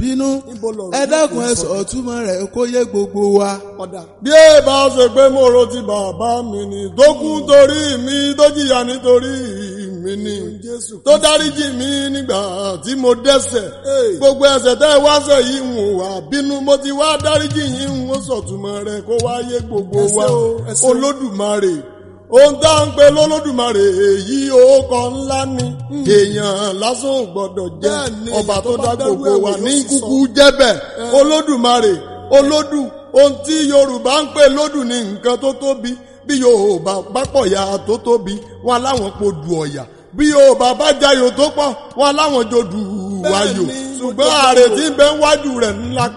bínú Níbo lọ̀rọ̀ ẹ náà dákun kò ẹ sọ? sọ túmọ̀ rẹ̀ kó yé gbogbo wa. ọ̀dà. bí ẹ bá ṣe pé mo ro ti bàbá mi ni tó kú torí mi tó jìyà nítorí mi ni tó dáríjì mi nígbà tí mo dẹ́ṣẹ̀ gbogbo ẹ̀ṣẹ̀ tẹ́ ẹ wá ṣẹ̀ yìí ń wà bínú mo ti wá dáríjì yìí ń wọ́n sọ̀túnmọ́ rẹ̀ kó wá yé gbogbo Ẹ ṣé wa o, ẹ ṣé o. olódùmarè ohun tá à ń pe lọ́lọ́dùmarè èyí orúkọ ńlá ni èèyàn lásán ò gbọ́dọ̀ jẹ́ Bẹ́ẹ̀ ni, ọba tó tó bá dá dárú gbogbo wa ẹ̀wò ní yóò sì kúkú jẹ́bẹ̀ olódùmarè olódù ohun tí yorùbá ń pè lódù ní nǹkan tó tóbi bí yorùbá bá pọ̀ ya tó tóbi wọn láwọn po dù ọ̀yà bí yorùbá bá jayò tó pọ̀ wọn láwọn jò dù wáyò Bẹ́ẹ̀ ni, ṣùgbọ́n ààrẹ tí ń bẹ wájú rẹ̀ ńlá